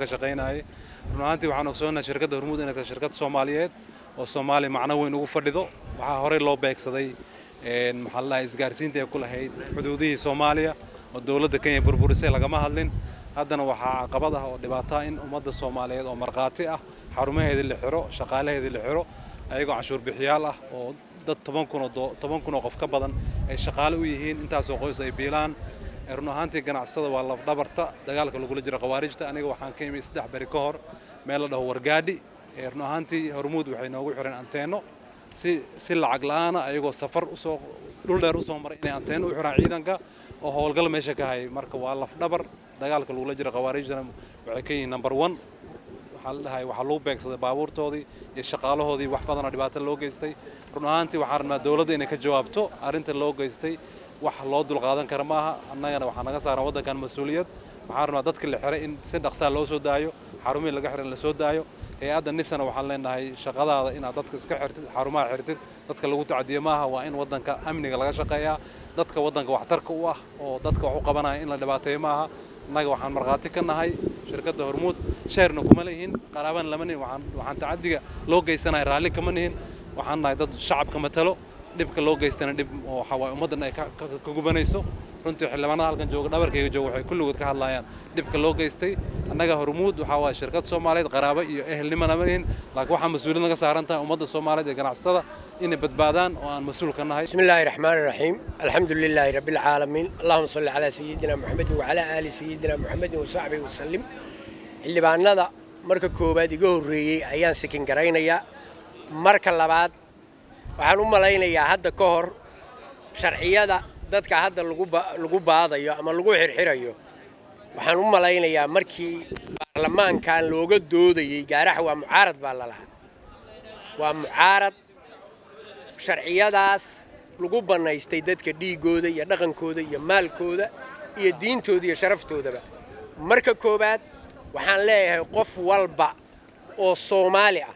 ka shaqaynayay run ahaantii waxaan ogsoonahay shirkadda hormuud inay tahay shirkad soomaaliyeed oo soomaaliya macno weyn ugu fadhido waxaa horey loo beegsaday maxaa la dhahay isgaarsiinta ay ku lahayd xuduudihii soomaaliya oo dowladda kenya burburisay lagama hadlin haddana waxaa caqabad ah oo dhibaato ah in ummadda soomaaliyeed oo markhaati ah xarumaheedii la xiro shaqaalaheedii la xiro ayagoo canshuur bixiyaal ah oo dad toban kun oo toban kun oo qof ka badan ay shaqaale u yihiin intaasoo qoys ay biilaan run ahaantii ganacsatada waa lafdhabarta dagaalka lagula jiro khawaarijta aniga waxaan ka imi saddex beri ka hor meel la dhaho wargaadhi run ahaantii hormuud waxay noogu xireen anteenno si si lacag la'aana ayagoo safar usoo dhul dheer usoo maray inay anteenno u xiraan ciidanka oo howlgal meesha ka hayay marka waa lafdhabar dagaalka lagula jiro khawaarijtana waxay ka yihiin number one waxaa la dhahay waxaa lagu beegsaday baabuurtoodii iyo shaqaalahoodii wax badanoo dhibaato loo geystay run ahaantii waxaan rabnaa dowladda inay ka jawaabto arrinta loo geystay wax loo dulqaadan kara maaha annagana waxaa naga saaran waddankan mas-uuliyad waxaan rabnaa dadka la xiray in si dhaqsaa loo soo daayo xarumihii laga xiray in la soo daayo hay-adda nisana waxaan leenahay shaqadaada inaad dadka iska xirtid xarumaha xirtid dadka lagu tacadiyo maaha waa in waddanka amniga laga shaqeeyaa dadka waddanka waxtarka u ah oo dadka wax u qabanaya in la dhibaateeyo maaha annaga waxaan markhaati ka nahay shirkadda hormuud sheerna kuma leeyihin qaraabana lama nihin waxaan tacadiga loo geysanaya raalli kama nihin waxaan nahay dad shacabka matalo dhibka loo geystana dhib waxa waaye ummaddan ay ka gubanayso runtii xildhibaanada halkan jooga dhabarkayga jooga waxay kulligood ka hadlayaan dhibka loo geystay annaga hormuud waxaa waaye shirkad soomaaliyeed qaraabo iyo ehelnimana ma lihin laakiin waxaa mas-uuliyad naga saaran tahay ummadda soomaaliyeed ee ganacsatada inay badbaadaan oo aan mas-uul ka nahay بسم الله الرحمن الرحيم الحمد لله رب العالمين اللهم صل على سيدنا محمد وعلى آل سيدنا محمد وصحبه وسلم xildhibaanada marka koowaad iga horreeyey ayaan sikin garaynayaa marka labaad waxaan u malaynayaa hadda ka hor sharciyada dadka hadda lagu baadayo ama lagu xirxirayo waxaan u malaynayaa markii baarlamaankan looga doodayey gaaraxa waa mucaarad baa lalahaa waa mucaarad sharciyadaas lagu bannaystay dadka dhiiggooda iyo dhaqankooda iyo maalkooda iyo diintooda iyo sharaftoodaba marka koowaad waxaan leeyahay qof walba oo soomaali ah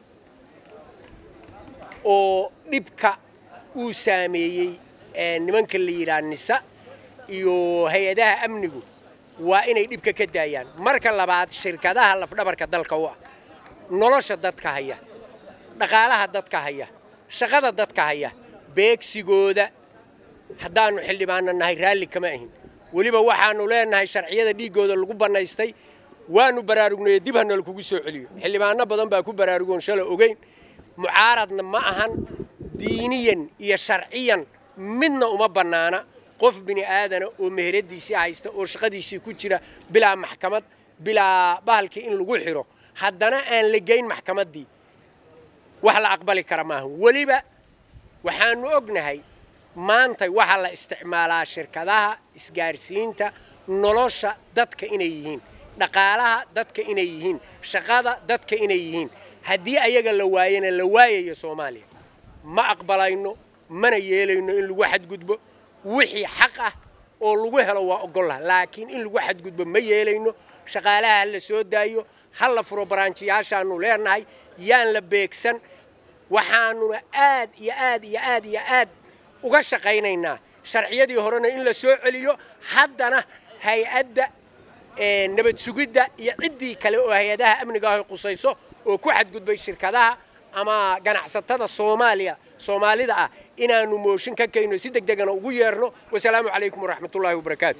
oo dhibka uu saameeyey nimanka la yidhaha nisa iyo hay-adaha amnigu waa inay dhibka ka daayaan marka labaad shirkadaha lafdhabarka dalka u ah nolosha dadka haya dhaqaalaha dadka haya shaqada dadka haya beegsigooda haddaannu xildhibaanna nahay raalli kama ahin weliba waxaannu leenahay sharciyada dhiiggooda lagu bannaystay waannu baraarugnay dib hana lakugu soo celiyo xildhibaano badan baa ku baraarugoon shala ogeyn mucaaradna ma ahan diiniyan iyo sharciyan midna uma bannaana qof bini aadana oo meheradiisii haysta oo shaqadiisii ku jira bilaa maxkamad bilaa bahalkii in lagu xiro haddana aan la geyn maxkamaddii wax la aqbali kara maaha weliba waxaannu ognahay maanta waxaa la isticmaalaa shirkadaha isgaarsiinta nolosha dadka inay yihiin dhaqaalaha dadka inay yihiin shaqada dadka inay yihiin haddii ayaga la waayana la waayayo soomaaliya ma aqbalayno mana yeelayno in lagu xadgudbo wixii xaq ah oo lagu helo waa ogollaha laakiin in lagu xadgudbo ma yeelayno shaqaalaha ha la soo daayo ha la furo baraanjiyaashaannu leenahay yaan la beegsan waxaanuna aad iyo aad iyo aad iyo aad uga shaqaynaynaa sharciyadii horena in la soo celiyo haddana hay-adda nabad sugidda iyo ciddii kale oo hay-adaha amniga ah qusayso oo ku xadgudbay shirkadaha ama ganacsatada soomaaliya soomaalida ah inaannu mooshin ka kayno si deg degana ugu yeerno wasalaamu calaykum waraxmatullaahi wabarakaatu